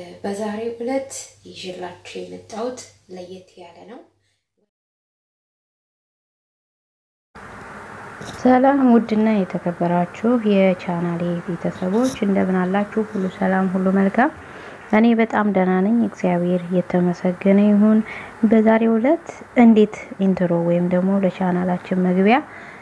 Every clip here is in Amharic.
በዛሬው ዕለት ይዤላችሁ የመጣሁት ለየት ያለ ነው። ሰላም ውድና የተከበራችሁ የቻናሌ ቤተሰቦች እንደምን አላችሁ? ሁሉ ሰላም፣ ሁሉ መልካም። እኔ በጣም ደህና ነኝ፣ እግዚአብሔር የተመሰገነ ይሁን። በዛሬው ዕለት እንዴት ኢንትሮ ወይም ደግሞ ለቻናላችን መግቢያ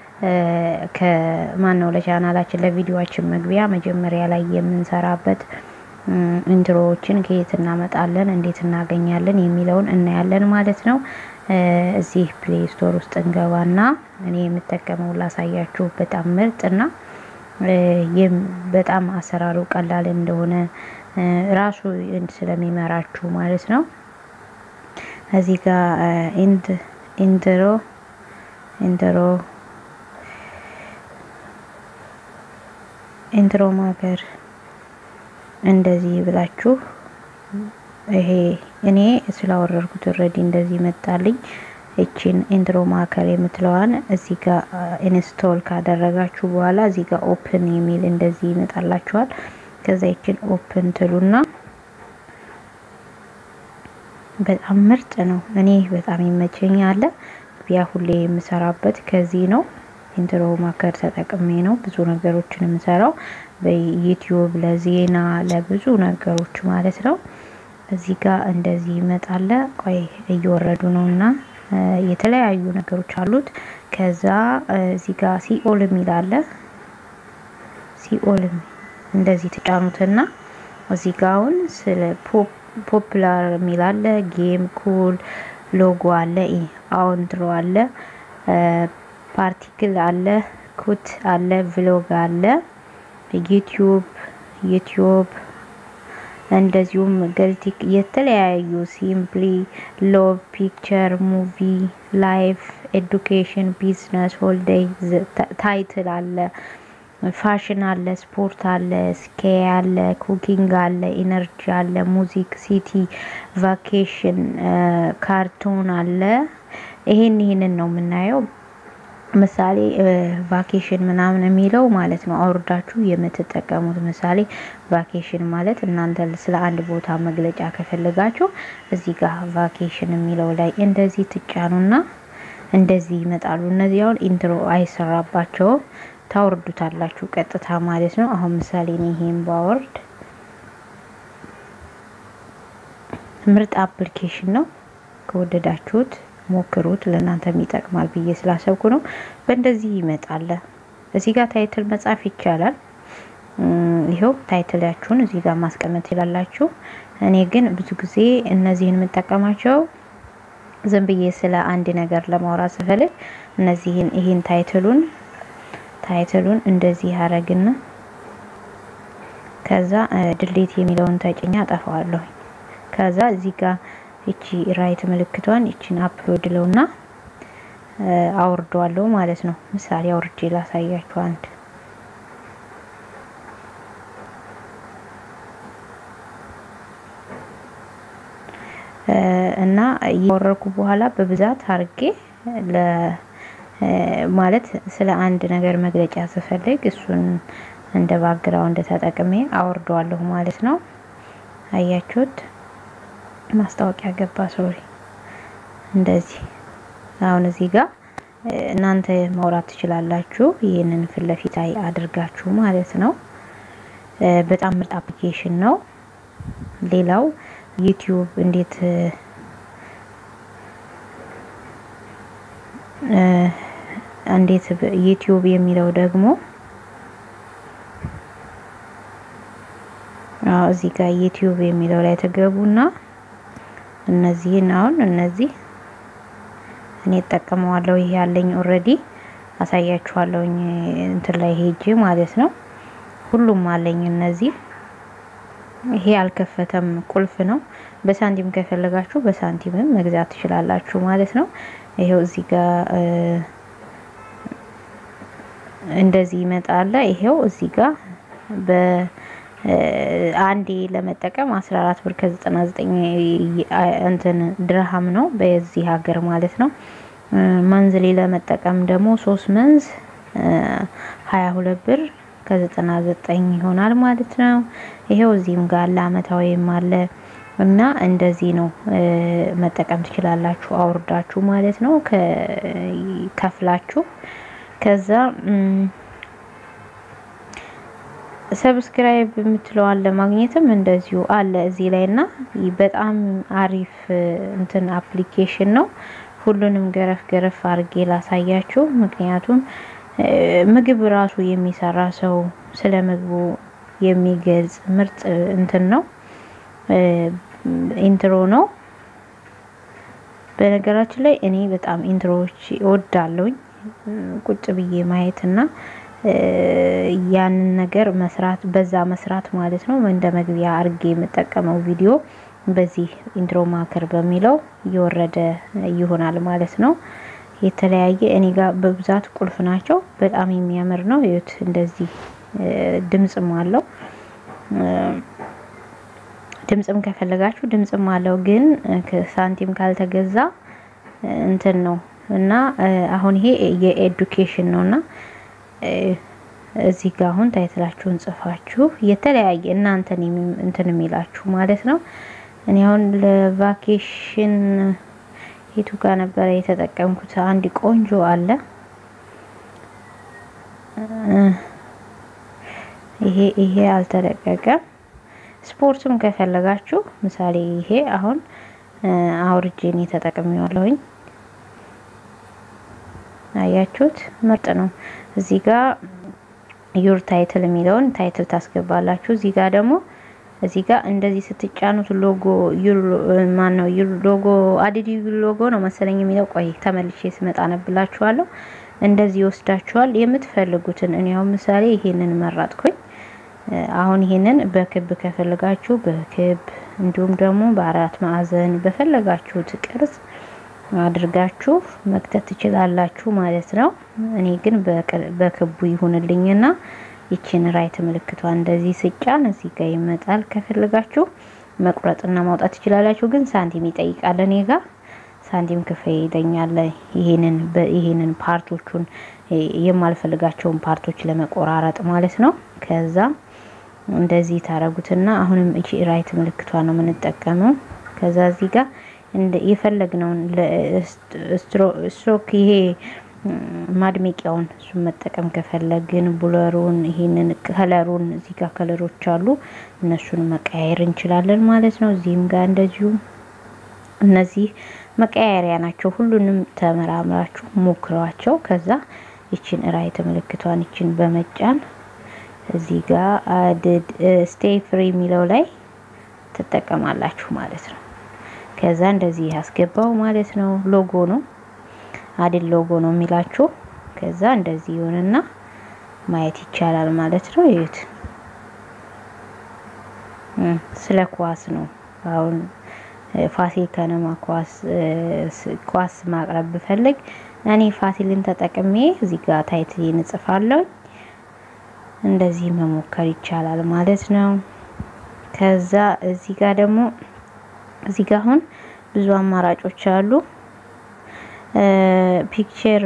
ከማን ነው ለቻናላችን ለቪዲዮአችን መግቢያ መጀመሪያ ላይ የምንሰራበት ኢንትሮዎችን ከየት እናመጣለን፣ እንዴት እናገኛለን የሚለውን እናያለን ማለት ነው። እዚህ ፕሌይ ስቶር ውስጥ እንገባና እኔ የምጠቀመው ላሳያችሁ። በጣም ምርጥና በጣም አሰራሩ ቀላል እንደሆነ ራሱ ስለሚመራችሁ ማለት ነው። እዚህ ጋር ኢንድ ኢንትሮ ኢንትሮ ኢንትሮ ማከር እንደዚህ ብላችሁ ይሄ እኔ ስላወረድኩት ኦልሬዲ እንደዚህ መጣልኝ። እቺን ኢንትሮ ማከር የምትለዋን እዚህ ጋር ኢንስቶል ካደረጋችሁ በኋላ እዚህ ጋር ኦፕን የሚል እንደዚህ ይመጣላችኋል። ከዛ ይችን ኦፕን ትሉና በጣም ምርጥ ነው። እኔ በጣም ይመቸኛል። ያ ሁሌ የምሰራበት ከዚህ ነው። ኢንትሮ ማከር ተጠቅሜ ነው ብዙ ነገሮችን የምሰራው በዩቲዩብ ለዜና ለብዙ ነገሮች ማለት ነው። እዚህ ጋር እንደዚህ ይመጣለ። ቆይ እየወረዱ ነው እና የተለያዩ ነገሮች አሉት። ከዛ እዚህ ጋር ሲኦል የሚል አለ። ሲኦል እንደዚህ ትጫኑትና እዚህ ጋር አሁን ስለ ፖፕላር የሚል አለ። ጌም ኩል ሎጎ አለ። አውንትሮ አለ። ፓርቲክል አለ። ኩት አለ። ቭሎግ አለ። ዩቲዩብ ዩቲዩብ እንደዚሁም ገልቲክ የተለያዩ ሲምፕሊ ሎቭ ፒክቸር ሙቪ ላይፍ ኤዱኬሽን ቢዝነስ ሆልዴይ ታይትል አለ ፋሽን አለ ስፖርት አለ ስኬ አለ ኩኪንግ አለ ኢነርጂ አለ ሙዚክ ሲቲ ቫኬሽን ካርቱን አለ ይሄን ይሄንን ነው የምናየው ምሳሌ ቫኬሽን ምናምን የሚለው ማለት ነው አውርዳችሁ የምትጠቀሙት። ምሳሌ ቫኬሽን ማለት እናንተ ስለ አንድ ቦታ መግለጫ ከፈለጋችሁ እዚህ ጋር ቫኬሽን የሚለው ላይ እንደዚህ ትጫኑና እንደዚህ ይመጣሉ። እነዚህ አሁን ኢንትሮ አይሰራባቸውም፣ ታወርዱታላችሁ ቀጥታ ማለት ነው። አሁን ምሳሌ እኔ ይሄን ባወርድ ምርጥ አፕሊኬሽን ነው። ከወደዳችሁት ሞክሩት ለእናንተም ይጠቅማል ብዬ ስላሰብኩ ነው። በእንደዚህ ይመጣል። እዚህ ጋር ታይትል መጻፍ ይቻላል። ይኸው ታይትላችሁን እዚህ ጋር ማስቀመጥ ይላላችሁ። እኔ ግን ብዙ ጊዜ እነዚህን የምጠቀማቸው ዝም ብዬ ስለ አንድ ነገር ለማውራት ስፈልግ እነዚህን ይህን ታይትሉን ታይትሉን እንደዚህ አረግና ከዛ ድሌት የሚለውን ተጭኛ አጠፋዋለሁ። ከዛ እዚህ ጋር እቺ ራይት ምልክቷን እቺን አፕሎድ ለውና አውርደዋለሁ ማለት ነው። ምሳሌ አውርጄ ላሳያችሁ አንድ እና እያወረድኩ በኋላ በብዛት አርጌ ለ ማለት ስለ አንድ ነገር መግለጫ ስፈልግ እሱን እንደ ባክግራውንድ ተጠቅሜ አወርደዋለሁ ማለት ነው። አያችሁት? ማስታወቂያ ገባ። ሶሪ እንደዚህ አሁን እዚህ ጋር እናንተ ማውራት ትችላላችሁ። ይህንን ፊት ለፊት ላይ አድርጋችሁ ማለት ነው። በጣም ምርጥ አፕሊኬሽን ነው። ሌላው ዩቲዩብ እንዴት እንዴት ዩቲዩብ የሚለው ደግሞ እዚህ ጋር ዩቲዩብ የሚለው ላይ ተገቡና እነዚህን አሁን እነዚህ እኔ እጠቀመዋለሁ። ይሄ ያለኝ ኦልሬዲ አሳያችኋለሁኝ እንትን ላይ ሄጄ ማለት ነው። ሁሉም አለኝ እነዚህ። ይሄ አልከፈተም፣ ቁልፍ ነው። በሳንቲም ከፈለጋችሁ በሳንቲምም መግዛት ትችላላችሁ ማለት ነው። ይሄው እዚህ ጋር እንደዚህ ይመጣል። ይሄው እዚህ ጋር በ አንዴ ለመጠቀም 14 ብር ከ99 እንትን ድርሃም ነው በዚህ ሀገር ማለት ነው። መንዝሌ ለመጠቀም ደግሞ ሶስት መንዝ 22 ብር ከዘጠና ዘጠኝ ይሆናል ማለት ነው። ይሄው እዚህም ጋር አለ አመታዊም አለ እና እንደዚህ ነው መጠቀም ትችላላችሁ አውርዳችሁ ማለት ነው ከፍላችሁ ከዛ ሰብስክራይብ የምትለዋን ለማግኘትም እንደዚሁ አለ እዚህ ላይ እና በጣም አሪፍ እንትን አፕሊኬሽን ነው። ሁሉንም ገረፍ ገረፍ አድርጌ ላሳያችሁ። ምክንያቱም ምግብ ራሱ የሚሰራ ሰው ስለ ምግቡ የሚገልጽ ምርጥ እንትን ነው። ኢንትሮ ነው። በነገራችን ላይ እኔ በጣም ኢንትሮዎች እወዳለሁኝ ቁጭ ብዬ ማየት እና ያንን ነገር መስራት በዛ መስራት ማለት ነው። እንደ መግቢያ አርጌ የምጠቀመው ቪዲዮ በዚህ ኢንትሮ ማከር በሚለው እየወረደ ይሆናል ማለት ነው። የተለያየ እኔ ጋር በብዛት ቁልፍ ናቸው። በጣም የሚያምር ነው። ይዩት እንደዚህ ድምጽም አለው። ድምጽም ከፈለጋችሁ ድምጽም አለው። ግን ሳንቲም ካልተገዛ እንትን ነው እና አሁን ይሄ የኤዱኬሽን ነው እና እዚህ ጋር አሁን ታይትላችሁን ጽፋችሁ የተለያየ እናንተን እንትን የሚላችሁ ማለት ነው። እኔ አሁን ለቫኬሽን የቱ ጋር ነበረ የተጠቀምኩት? አንድ ቆንጆ አለ። ይሄ ይሄ አልተለቀቀም። ስፖርትም ከፈለጋችሁ ምሳሌ ይሄ አሁን አውርጄን የተጠቅሜዋለሁኝ። አያችሁት? ምርጥ ነው። እዚህ ጋር ዩር ታይትል የሚለውን ታይትል ታስገባላችሁ። እዚህ ጋር ደግሞ እዚህ ጋር እንደዚህ ስትጫኑት ሎጎ ማን ነው ሎጎ አዲዲ ሎጎ ነው መሰለኝ የሚለው። ቆይ ተመልሼ ስመጣ ነብላችኋለሁ። እንደዚህ ይወስዳችኋል የምትፈልጉትን። እኔ አሁን ምሳሌ ይሄንን መረጥኩኝ። አሁን ይሄንን በክብ ከፈለጋችሁ በክብ እንዲሁም ደግሞ በአራት ማዕዘን በፈለጋችሁት ቅርጽ አድርጋችሁ መክተት ትችላላችሁ ማለት ነው። እኔ ግን በክቡ ይሁንልኝና ይችን ራይት ምልክቷ እንደዚህ ስጫን እዚህ ጋር ይመጣል። ከፈለጋችሁ መቁረጥና ማውጣት ትችላላችሁ። ግን ሳንቲም ይጠይቃል። እኔ ጋር ሳንቲም ክፈይ ይለኛል። ይሄንን ይሄንን ፓርቶቹን የማልፈልጋቸውን ፓርቶች ለመቆራረጥ ማለት ነው። ከዛ እንደዚህ ታረጉትና አሁንም እቺ ራይት ምልክቷ ነው የምንጠቀመው። ከዛ እዚህ ጋር የፈለግነውን ስትሮክ ይሄ ማድመቂያውን እሱን መጠቀም ከፈለግን ቡለሩን ይሄንን ከለሩን እዚህ ጋር ከለሮች አሉ እነሱን መቀያየር እንችላለን ማለት ነው። እዚህም ጋር እንደዚሁ እነዚህ መቀያየሪያ ናቸው። ሁሉንም ተመራምራችሁ ሞክሯቸው። ከዛ ይችን ራይት ምልክቷን ይችን በመጫን እዚህ ጋር ስቴይ ፍሪ የሚለው ላይ ትጠቀማላችሁ ማለት ነው። ከዛ እንደዚህ ያስገባው ማለት ነው። ሎጎ ነው አድል ሎጎ ነው የሚላችሁ። ከዛ እንደዚህ ይሆንና ማየት ይቻላል ማለት ነው። ይዩት። ስለ ኳስ ነው አሁን ፋሲል ከነማ ኳስ ኳስ ማቅረብ ብፈልግ እኔ ፋሲልን ተጠቅሜ እዚህ ጋር ታይትል እንጽፋለሁ። እንደዚህ መሞከር ይቻላል ማለት ነው። ከዛ እዚህ ጋር ደግሞ እዚህ ጋር አሁን ብዙ አማራጮች አሉ። ፒክቸር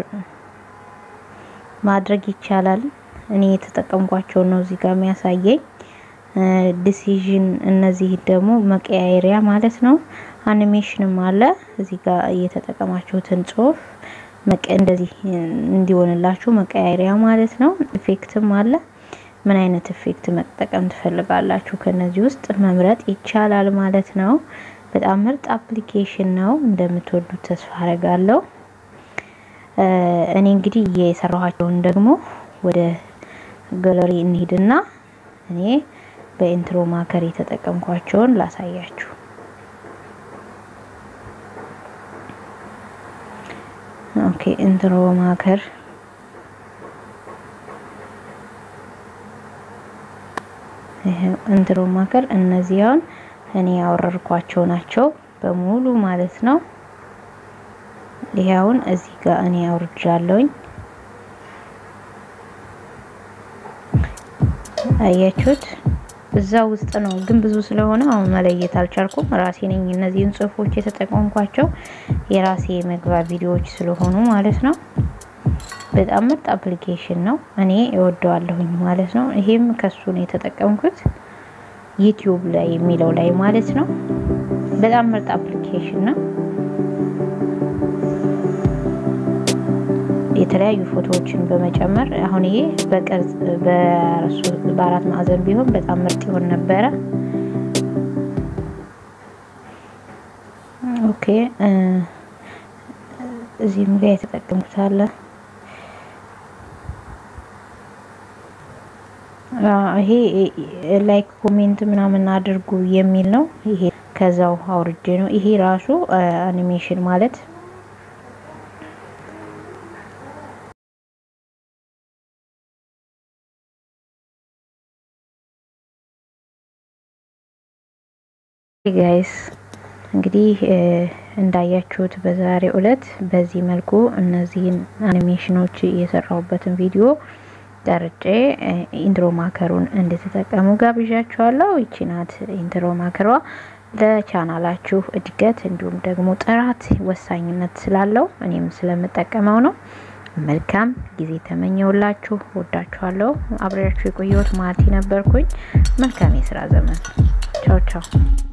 ማድረግ ይቻላል። እኔ የተጠቀምኳቸው ነው እዚህ ጋር የሚያሳየኝ። ዲሲዥን እነዚህ ደግሞ መቀያየሪያ ማለት ነው። አኒሜሽንም አለ እዚህ ጋር እየተጠቀማችሁትን ጽሁፍ እንደዚህ እንዲሆንላችሁ መቀያየሪያ ማለት ነው። ኢፌክትም አለ። ምን አይነት ኢፌክት መጠቀም ትፈልጋላችሁ? ከነዚህ ውስጥ መምረጥ ይቻላል ማለት ነው። በጣም ምርጥ አፕሊኬሽን ነው። እንደምትወዱት ተስፋ አረጋለሁ። እኔ እንግዲህ የሰራኋቸውን ደግሞ ወደ ጋለሪ እንሂድና እኔ በኢንትሮ ማከር የተጠቀምኳቸውን ላሳያችሁ። ኦኬ ኢንትሮ ማከር ኢንትሮ ማከር እነዚህ አሁን እኔ ያወረድኳቸው ናቸው በሙሉ ማለት ነው። ይሄ አሁን እዚህ ጋር እኔ አውርጃለሁኝ። አያችሁት? እዛ ውስጥ ነው ግን ብዙ ስለሆነ አሁን መለየት አልቻልኩም። ራሴ ነኝ እነዚህን ጽሁፎች የተጠቀምኳቸው የራሴ መግቢያ ቪዲዮዎች ስለሆኑ ማለት ነው። በጣም ምርጥ አፕሊኬሽን ነው። እኔ እወደዋለሁኝ ማለት ነው። ይሄም ከሱ ነው የተጠቀምኩት ዩቲዩብ ላይ የሚለው ላይ ማለት ነው። በጣም ምርጥ አፕሊኬሽን ነው። የተለያዩ ፎቶዎችን በመጨመር አሁን ይሄ በቅርጽ በአራት ማዕዘን ቢሆን በጣም ምርጥ ይሆን ነበረ። ኦኬ እዚህም ጋር የተጠቀምኩት አለ። ይሄ ላይክ ኮሜንት ምናምን አድርጉ የሚል ነው። ይሄ ከዛው አውርጄ ነው። ይሄ ራሱ አኒሜሽን ማለት ጋይስ እንግዲህ እንዳያችሁት በዛሬው ዕለት በዚህ መልኩ እነዚህን አኒሜሽኖች የሰራሁበትን ቪዲዮ ቀርጬ ኢንትሮ ማከሩን እንድትጠቀሙ ጋብዣችኋለሁ። ይቺ ናት ኢንትሮ ማከሯ። ለቻናላችሁ እድገት እንዲሁም ደግሞ ጥራት ወሳኝነት ስላለው እኔም ስለምጠቀመው ነው። መልካም ጊዜ ተመኘውላችሁ። ወዳችኋለሁ። አብሬያችሁ የቆየሁት ማርቲ ነበርኩኝ። መልካም የስራ ዘመን። ቻው ቻው።